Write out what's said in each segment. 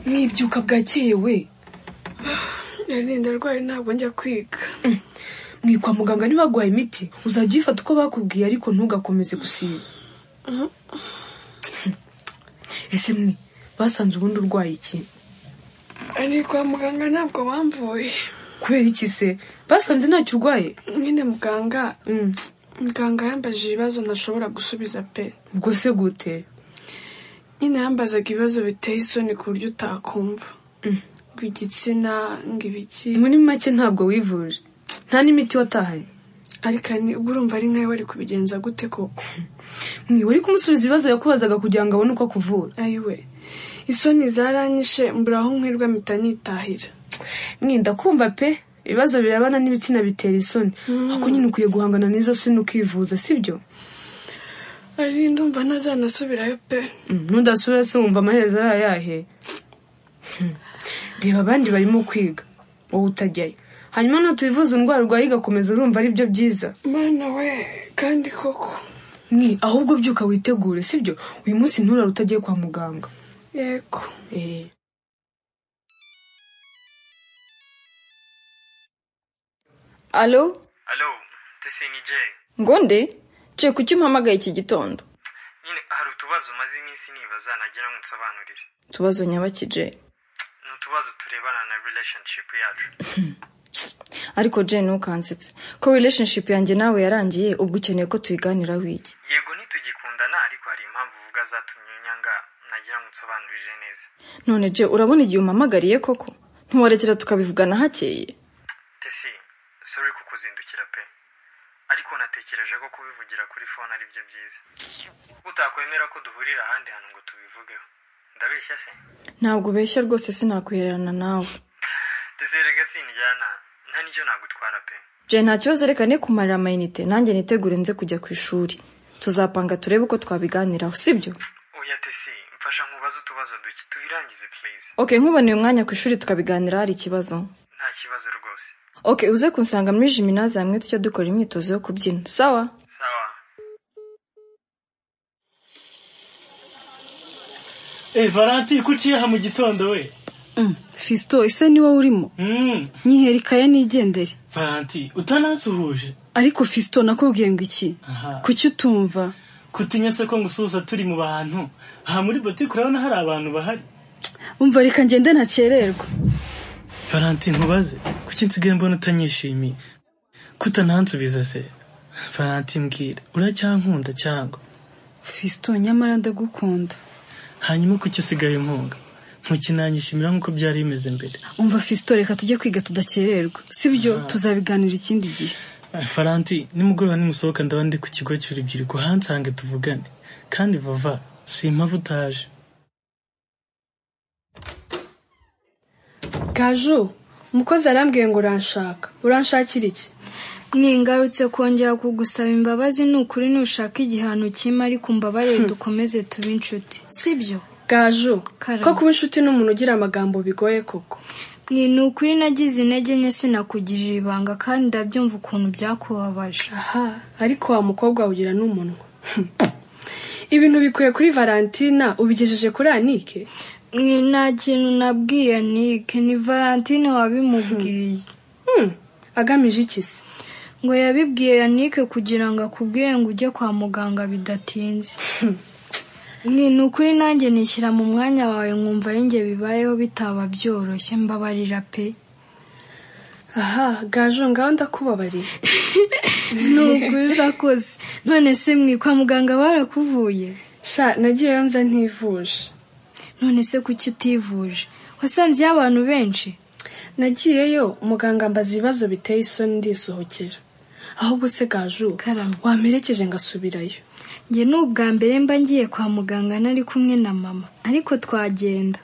yibyuka bwakeye we nari ndarwaye ntabwo njya kwiga mwe kwa muganga ntibaguhaye imiti uzajya uyifata uko bakubwiye ariko ntugakomeze gusiba ese mwe basanze ubundi urwaye iki ari kwa muganga ntabwo bamvuye kubera iki se basanze ntacyo urwaye nyine muganga Mm, muganga yambajije ibibazo ntashobora gusubiza pe ubwo se gute nyine yambazaga ibibazo biteye isoni ku buryo utakumva ngo igitsina ngo ibiki muri make ntabwo wivuje nta n'imiti watahanye ariko ni ubwo urumva ari nkawe wari kubigenza gute koko mwe wari kumusubiza ibibazo yakubazaga kugira ngo abone uko akuvura ayiwe isoni zaranyishe mbura aho nkwirwa mpita nitahira mwe ndakumva pe ibibazo birabana n'ibitsina bitera isoni ariko nyine ukwiye guhangana n'izo soni ukivuza sibyo ari ndumva ntazanasubirayo pe Mm, nudasubira se wumva amaherezo ari ayahe Hmm. reba abandi barimo kwiga wowe utajyayo hanyuma nutivuza indwara urwaye igakomeza urumva ari byo byiza mana we kandi koko mwe ahubwo byuka witegure sibyo uyu munsi nturare utagiye kwa muganga yego Eh. alo alo TCNJ ngo nde nce kuki umpamagaye iki gitondo nyine hari utubazo umaze iminsi nibaza nagira ngo unsobanurire utubazo nyabakije ni utubazo turebana na relationship yacu ariko jane ntukansetse ko relationship yanjye nawe yarangiye ubwo ukeneye ko tuyiganiraho iki yego ntitugikundana ariko hari impamvu uvuga zatumye nyanga nagira ngo unsobanurire neza none je urabona igihe umpamagariye koko ntiwarekera tukabivugana hakeye TC sorry kukuzindukira pe ariko natekereje ko kubivugira kuri fone ari byo byiza utakwemera ko duhurira ahandi hantu ngo tubivugeho ndabeshya se ntabwo ubeshya rwose sinakwihererana nawe tizerega sinjyana nta n'icyo nagutwara pe je nta kibazo reka ne kumarira amayinite nanjye nitegure nze kujya ku ishuri tuzapanga turebe uko twabiganiraho sibyo oya TC mfasha nkubaze utubazo duke tubirangize please ok nkuboneye umwanya ku ishuri tukabiganira hari ikibazo nta kibazo rwose ok uze kunsanga muri jiminazi hamwe tujya dukora imyitozo yo kubyina sawa sawa Eh Valanti kuki yaha mu gitondo we fisito ese ni wowe urimo Mm, nyiherikaye nigendere Valanti utanansuhuje ariko fisito nakubwiye ngo iki Aha. kuki utumva kutinya se ko ngusuhuza turi mu bantu aha muri botike urabona hari abantu bahari umva reka ngende ntakererwa Valanti ntubaze kuki nsigaye mbona utanyishimiye ko utanansubiza se Valanti mbwira uracyankunda cyangwa fisito nyamara ndagukunda hanyuma kuki usigaye mpunga ntukinanyishimira nk'uko byari bimeze mbere umva fisito reka tujye kwiga tudakererwa sibyo tuzabiganira ikindi gihe Eh, Valanti nimugoroba nimusohoka ndaba ndi ku kigo cy'urubyiruko hansange tuvugane kandi vava si impamvu utaje gaju umukozi arambwiye ngo uranshaka uranshakira iki mwigarutse kongera kugusaba imbabazi ni ukuri ntushaka igihano kimwe ariko umbabarire dukomeze tube inshuti sibyo gaju Karame. ko kuba inshuti n'umuntu ugira amagambo bigoye koko mwe ni ukuri nagize intege nke sinakugirira ibanga kandi ndabyumva ukuntu byakubabaje aha ariko wa mukobwa awugira n'umunwa ibintu bikuye kuri valentina ubigejeje kuri anike mwe nta kintu nabwiye nike ni valentine wabimubwiye Hmm, agamije iki se ngo yabibwiye yanike kugira ngo akubwire ngo ujye kwa muganga bidatinze Mwe ni ukuri nanjye nishyira mu mwanya wawe nkumva yenge bibayeho bitaba byoroshye mbabarira pe aha gaju ngaho ndakubabariye nukuri urakoze none se mwe kwa muganga barakuvuye sha nagiyeyo nza ntivuje none se kuki utivuje wasanzeyo abantu benshi nagiyeyo muganga ambaza ibibazo biteye isoni ndisohokera ahubwo se gaju Karame. wamperekeje ngasubirayo njye ni ubwa mbere mba ngiye kwa muganga nari kumwe na mama ariko twagenda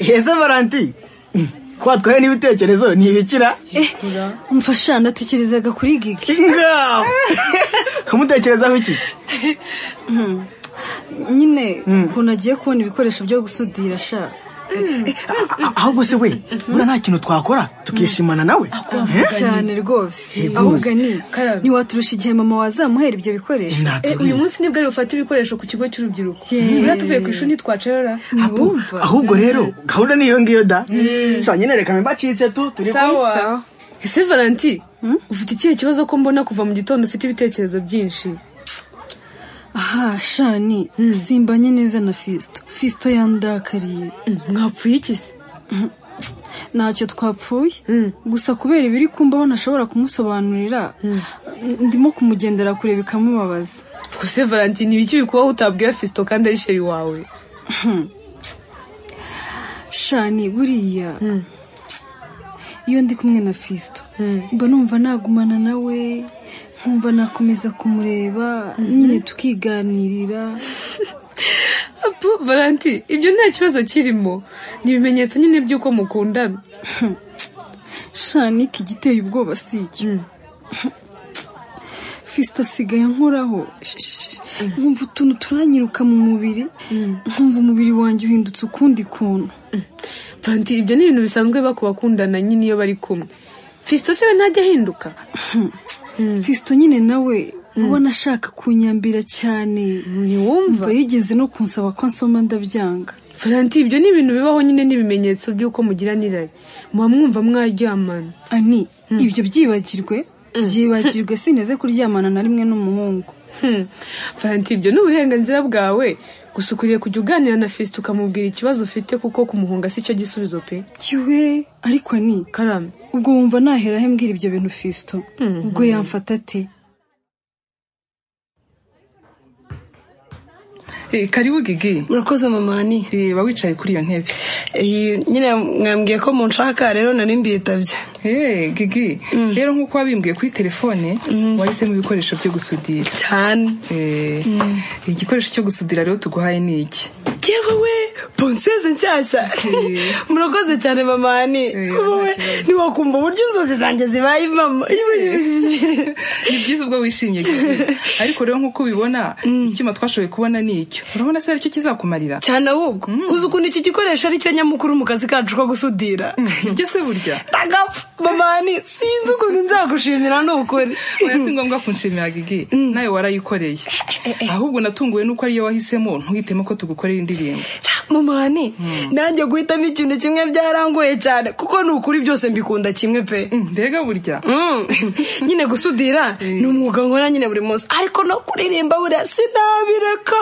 ese valanti twatwaye n'ibitekerezo ntibikira umfasha natekerezaga kuri gigi ngaho kamutekerezaho iki nyine ukuntu agiye kubona ibikoresho byo gusudira sha A- ahubwo se we buriya nta kintu twakora tukishimana nawe Eh? cyane rwose Ntibuze. ahubwo ni Karame. ntiwaturusha igihe mama wazamuhera ibyo bikoresho Nta Eh, turuye. uyu munsi nibwo ari bufate ibikoresho ku kigo cy'urubyiruko buriya tuvuye ku ishuri ntitwacerera ntiwumva ahubwo rero gahunda ni iyo ngiyo da sa nyine reka mbe mbacitse tu turi sawa ese valanti ufite ikihe kibazo ko mbona kuva mu gitondo ufite ibitekerezo byinshi aha shani simbanye neza na fisito fisito yandakariye mwapfuye iki se ntacyo twapfuye gusa kubera ibiri kumbaho ntashobora kumusobanurira ndimo kumugendera kure bikamubabaza ubwo se valanti ni ibiki bikubaho utabwiye fisito kandi ari sheri wawe shani buriya iyo ndi kumwe na fisito mba numva nagumana nawe nkumva nakomeza kumureba nyine tukiganirira apu valanti ibyo nta kibazo kirimo ni ibimenyetso nyine by'uko mukundana shani igiteye ubwoba si icyo fisito asigaye ankoraho Sh- sh- sh- nkumva utuntu turanyiruka mu mubiri nkumva umubiri wanjye uhindutse ukundi kuntu valanti ibyo ni ibintu bisanzwe biba ku bakundana nyine iyo bari kumwe fisito se we ntajya ahinduka fisito nyine nawe ubona ashaka kunyambira cyane ntiwumva mva yigeze no kunsaba ko nsoma ndabyanga valanti ibyo ni ibintu bibaho nyine n'ibimenyetso by'uko mugira n'irari muba mwumva mwaryamana ani ibyo byibagirwe byibagirwe sineze kuryamana na rimwe n'umuhungu Hmm. Valentin ibyo ni uburenganzira bwawe gusa ukwiriye kujya uganira na fisite ukamubwira ikibazo ufite kuko kumuhunga si cyo gisubizo pe kiwe ariko ni karame ubwo wumva naheraho mbwira ibyo bintu fisito ubwo yamfata ate Eh, karibu gigi murakoze mamani Eh, ba wicaye kuri iyo ntebe Eh, nyine mwambwiye ko munshaka rero nari mbitabye Eh, gigi rero nk'uko wabimbwiye kuri telefone wahisemo ibikoresho byo gusudira cyane Eh, igikoresho cyo gusudira rero tuguhaye ni iki yewe we bonseze nshyashya murakoze cyane mamani Eh, wowe ntiwakumva uburyo inzozi zanjye zibaye mama ni byiza ubwo wishimye Gigi. ariko rero nk'uko ubibona icyuma twashoboye kubona ni icyo urabona se aricyo kizakumarira cyane ahubwo uzi ukuntu iki gikoresho ari cyo nyamukuru mu kazi kacu ko gusudira ibyo se burya tagapfa mamani sinzi ukuntu nzagushimira n'ukuri oya si ngombwa kunshimira gigi nawe warayikoreye ahubwo natunguwe nuko ariyo wahisemo ntuhitemo ko tugukorera indirimbo mamani nanjye guhitamo ikintu kimwe byarangoye cyane kuko ni ukuri byose mbikunda kimwe pe Mm, mbega burya Mm. nyine gusudira ni umwuga nkora nyine buri munsi ariko no kuririmba buriya sinabireka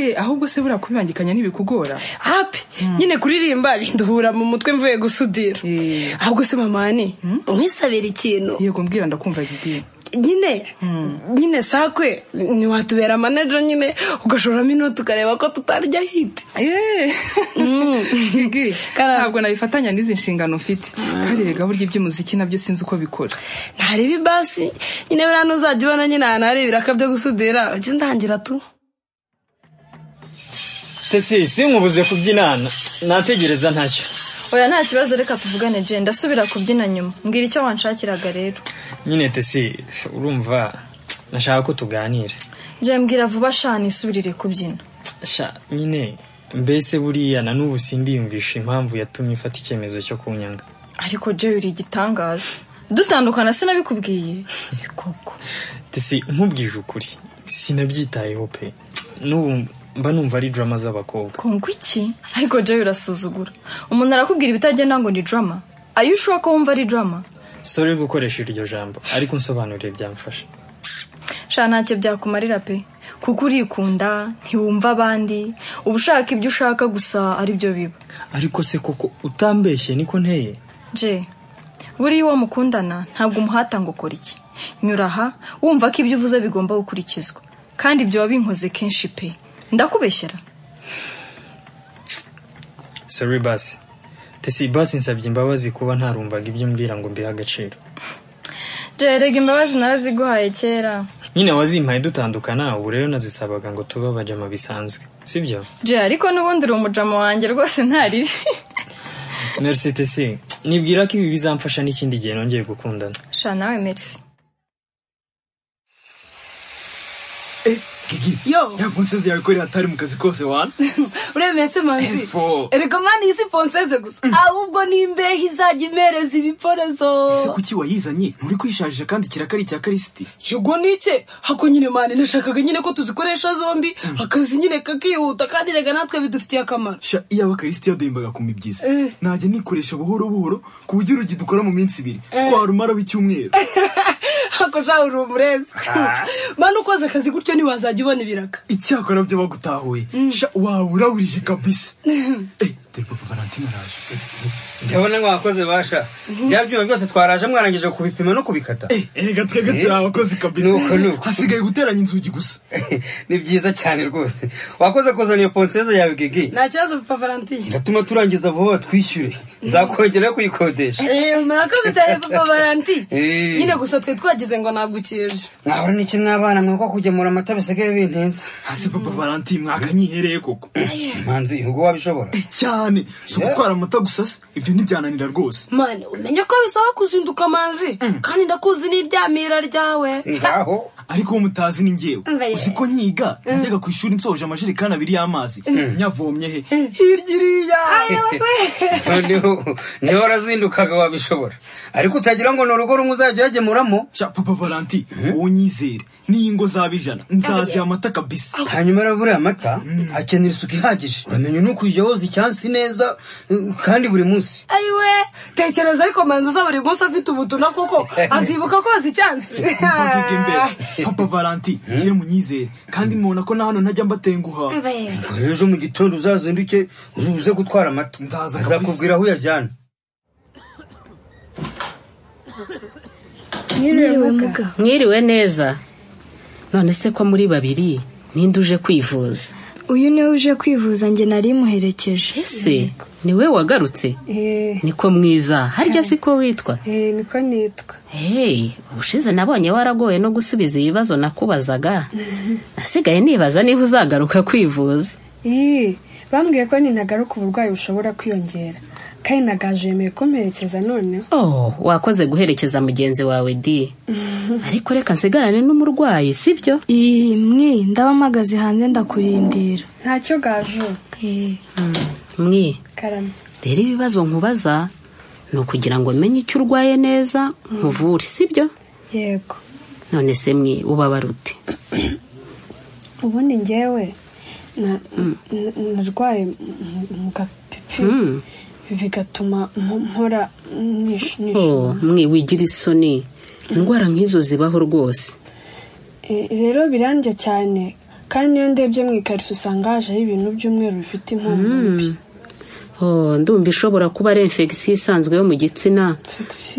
Eh, ahubwo se buriya kubibangikanya ntibikugora hapi nyine kuririmba binduhura mu mutwe mvuye gusudira Eh. ahubwo se mamani mwisabira ikintu yego mbwira ndakumva gidi nyine nyine sakwe ntiwatubera manager nyine ugashoramo inoti ukareba ko tutarya hiti Eh. Gigi, Kara- ntabwo nabifatanya n'izi nshingano mfite kandi rega burya iby'umuziki nabyo sinzi uko bikora ntareba ibasi nyine buriya ntuzajya ubona nyine ahantu hari ibiraka byo gusudira ujye undangira tu tesi sinkubuze kubyinana nategereza ntacyo oya nta kibazo reka tuvugane je ndasubira kubyina nyuma mbwira icyo wanshakiraga rero nyine tesi urumva nashaka ko tuganira je mbwira vuba shani isubirire kubyina sha nyine mbese buriya na n'ubu sindiyumvisha impamvu yatumye ufata icyemezo cyo kunyanga ariko je uri igitangaza dutandukana sinabikubwiye koko tesi nkubwije ukuri sinabyitayeho pe n'ubu mba numva ari drama z'abakobwa kongo iki ariko je urasuzugura umuntu arakubwira ibitagenda ngo ni drama ayo ushobora ko wumva ari drama sore gukoresha iryo jambo ariko unsobanurire byamfasha sha ntacyo byakumarira pe kuko urikunda ntiwumva abandi uba ushaka ibyo ushaka gusa aribyo biba ariko se koko utambeshye niko nteye je buriya uwo mukundana ntabwo umuhata ngo ukora iki nyura aha wumva ko ibyo uvuze bigomba gukurikizwa kandi ibyo wabinkoze kenshi pe ndakubeshyera sore basi tesi basi nsabye imbabazi kuba ntarumvaga ibyo mbwira ngo mbihe agaciro je rega imbabazi naraziguhaye kera nyine wazimpaye dutandukana ubu rero nazisabaga ngo tube abajama bisanzwe sibyo je ariko n'ubundi uri umujama wanjye rwose ntaribi merci tc nibwira ko ibi bizamfasha n'ikindi gihe nongeye gukundana sha nawe merci yo ya ponseze yawe ko yari atari mu kazi kose wana uremeye se manzi Epfo. erega mani iyi si ponseze gusa ahubwo ni imbehe izajya imereza ibiporezo ese kuki wayizanye nturi kwishaje kandi kirakari cya karisiti yego nike hako nyine mani nashakaga nyine ko tuzikoresha zombi akazi nyine kakihuta kandi rega natwe bidufitiye akamaro sha iyaba karisiti yaduhimbaga ku mibyizi Eh. najya nikoresha buhoro buhoro ku buryo urugi dukora mu minsi ibiri twarumaraho icyumweru hako shaho uri umurezi Ah. mani ukoze akazi gutyo ntiwazajya ubona ibiraka icyakora byo bagutahuye sha wawurawurije kabisa ndabona mwakoze basha bya byuma byose twaraje mwarangije kubipima no kubikata erega twebwe turi abakozi kabisa nuko nuko hasigaye guteranya inzugi gusa ni byiza cyane rwose wakoze kuzana iyo ponseze yawe gege nta kibazo papa valentine gatuma turangiza vuba twishyure nzakongera kuyikodesha Eh, murakoze cyane papa valentine Eh. nyine gusa twe twagize ngo nagukirije mwahora n'iki mwabana mwuko kugemura amata bisigaye bintinza hasi papa valentine mwakanyihereye koko manzi ubwo wabishobora cyane si ugutwara amata gusa se ibyo ntibyananira rwose mani umenye ko bisaba kuzinduka amazi kandi ndakuzi n'iryamira ryawe ngaho ariko uwo mutazi ni ngewe Mbe. uzi ko nyiga njyaga ku ishuri nsohoje amajerekani abiri y'amazi Mm. nyavomye he hirya iriya noneho niba warazindukaga wabishobora ariko utagira ngo ni urugo rumwe uzajya uyagemuramo papa valanti uwo nyizere n'ingo zaba ijana nzaziha amata kabisa hanyuma rero buriya amata akenera isuku ihagije uramenye nuko ujya woza icyansi neza uh, kandi buri munsi ayiwe tekereza ariko manzi uza buri munsi afite ubutumwa kuko azibuka koza icyansi Mvuge mbese, papa valanti ngiye munyizere kandi mubona ko na hano ntajya mbatenguha Mbe. Ubwo rero ejo mu gitondo uzazinduke uze gutwara amata azakubwira aho uyajyana Mwiriwe muga. Mwiriwe neza. None se ko muri babiri ninde uje kwivuza? uyu niwe uje kwivuza njye nari muherekeje Se, niwe wagarutse? Niko mwiza. Harya siko witwa? Eh, niko nitwa Hey, ubushize nabonye waragoye no gusubiza ibibazo nakubazaga. Nasigaye nibaza niba uzagaruka kwivuza. Ii, bambwiye ko nintagaruka uburwayi bushobora kwiyongera kandi nagaje yemeye kumperekeza noneho Oh, wakoze guherekeza mugenzi wawe di. Ariko reka nsigarane n'umurwayi, sibyo? iyi mwi ndaba mpagaze hanze ndakurindira ntacyo gaju Mwi, karame rero ibibazo nkubaza ni ukugira ngo menye icyo urwaye neza nkuvure, sibyo? yego None se mwe ubabara ute? ubundi ngewe na- na- narwaye mu- mu gapipi Mm. bigatuma mpo- mpora nish- nish- Oh, mwe wigira isoni. Indwara nk'izo zibaho rwose. Eh, rero birandya cyane kandi iyo ndebye mu ikariso usanga hajeho ibintu by'umweru bifite impumuro mbi Oh, ndumva ishobora kuba ari infection isanzwe yo mu gitsina.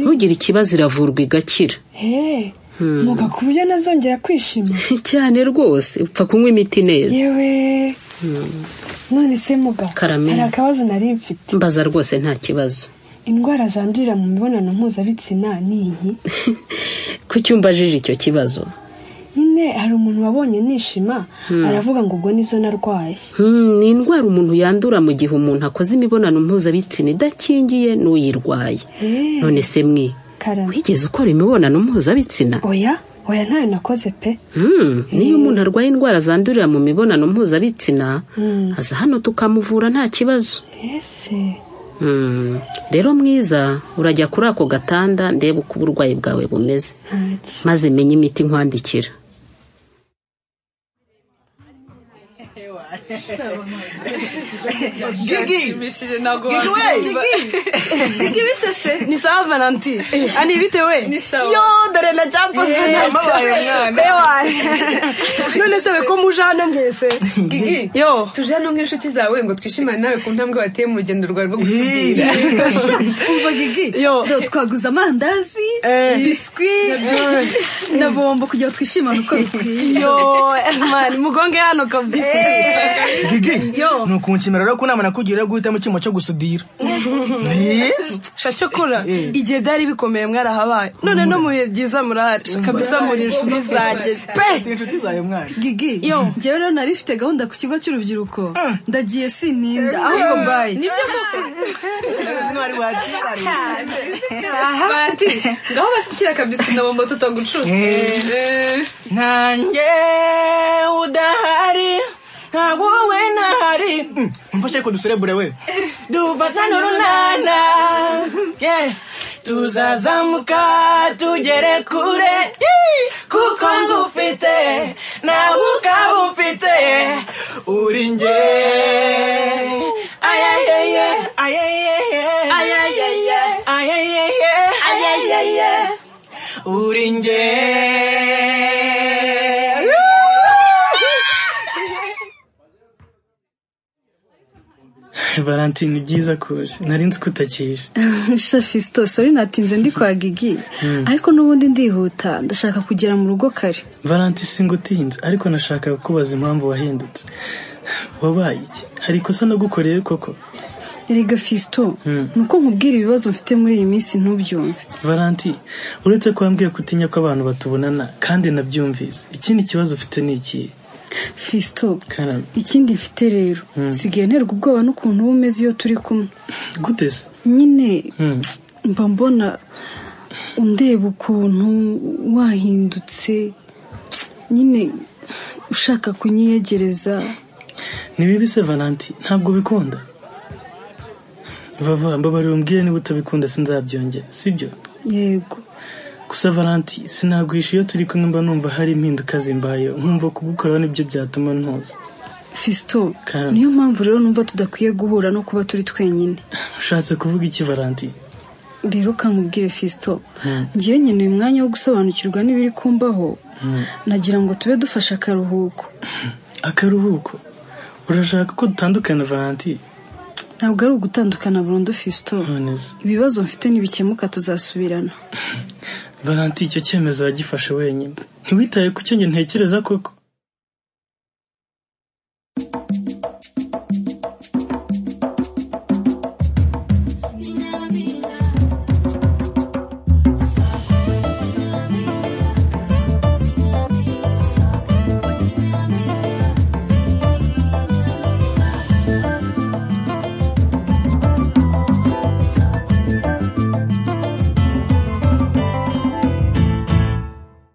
Ntugire ikibazo iravurwa igakira. Hey, Hmm. muga ku buryo nazongera kwishima cyane rwose upfa kunywa imiti neza. yewe Hmm. none se muga Karame. hari akabazo nari mfite Mbaza rwose nta kibazo. indwara zandurira mu mibonano mpuzabitsina ni iyi Kuki umbajije icyo kibazo? nyine hari umuntu wabonye nishima Hmm. aravuga ngo ubwo nizo narwaye Hmm, ni indwara umuntu yandura mu gihe umuntu akoze imibonano mpuzabitsina idakingiye n'uyirwaye. Eh, None se mwe karame wigeze ukora imibonano mpuzabitsina? oya oya ntayo nakoze pe Hmm, niyo umuntu arwaye indwara zandurira mu mibonano mpuzabitsina, Hmm. aza hano tukamuvura nta kibazo. ese Hmm, rero mwiza urajya kuri ako gatanda ndebe uko uburwayi bwawe bumeze maze menye imiti nkwandikira Gigi! Gigi we! Gigi bite se? Ni sawa Valentine. Ani bite we? Ni sawa. Yo, dore na jambo Eh, sana. yamubaye umwana. Bewa. None se we ko muje hano mwese? Gigi, yo tuje hano nk'inshuti zawe ngo twishimane nawe ku ntambwe wateye mu rugendo rwawe rwo gusudira umva gigi yo twaguze amandazi biswi na bombo kugira ngo twishimane uko bikwiye Yo, mani mugonge hano kabisa. gigi ni ukunshimira rero ko inama nakugira yo guhitamo icyuma cyo gusudira sha cyokora igihe byari bikomeye mwarahabaye none no mu bihe byiza murahari Sha kabisa muri inshuti zanjye pe inshuti zawe mwana gigi yo njyewe rero nari mfite gahunda ku kigo cy'urubyiruko ndagiye sininda ahubwo bayi nibyo ntwari banti ngaho basikira kabisa na bombo tutagucuza nanjye udahari ntabwo wowe ntahari Mm, umva ko duserebure we dufatane urunana Yeah. tuzazamuka tugere kure Yee. kuko ngufite nawe ukaba umfite uri nge ayayeye ayayeye ayayeye ayayeye ayayeye uri nge valentine ni byiza kuje nari nzi ko utakije shafisto sori natinze ndi kwa gigi ariko n'ubundi ndihuta ndashaka kugera mu rugo kare valentine singa utinze ariko nashakaga kubaza impamvu wahindutse wabaye iki hari ikosa nagukoreye koko erega fisto Mm. ni uko nkubwira ibibazo mfite muri iyi minsi ntubyumve valentine uretse ko wambwiye ko utinya ko abantu batubonana kandi nabyumvise ikindi kibazo ufite ni ikihe fisto karame ikindi mfite rero Mm. nsigaye nterwa ubwoba n'ukuntu uba umeze iyo turi kumwe gute se nyine Mm. mba mbona undeba ukuntu wahindutse nyine ushaka kunyiyegereza ni bibi se valentine ntabwo ubikunda vava mbabarira umbwire niba utabikunda sinzabyongera sibyo yego gusa valenti sinagwisha iyo turi kumwe mba numva hari impinduka zimbayeho nkumva kugukoraho nibyo byatuma ntuza fisto Karame. niyo mpamvu rero numva tudakwiye guhura no kuba turi twenyine ushatse kuvuga iki valenti rero kamubwire fisto ngewe nkeneye umwanya wo gusobanukirwa n'ibiri kumbaho nagira ngo tube dufashe akaruhuko akaruhuko urashaka ko dutandukana valenti ntabwo ari ugutandukana burundu fisto ibibazo mfite ntibikemuka tuzasubirana valenti icyo cyemezo yagifashe wenyine ntiwitaye ku cyo njye ntekereza koko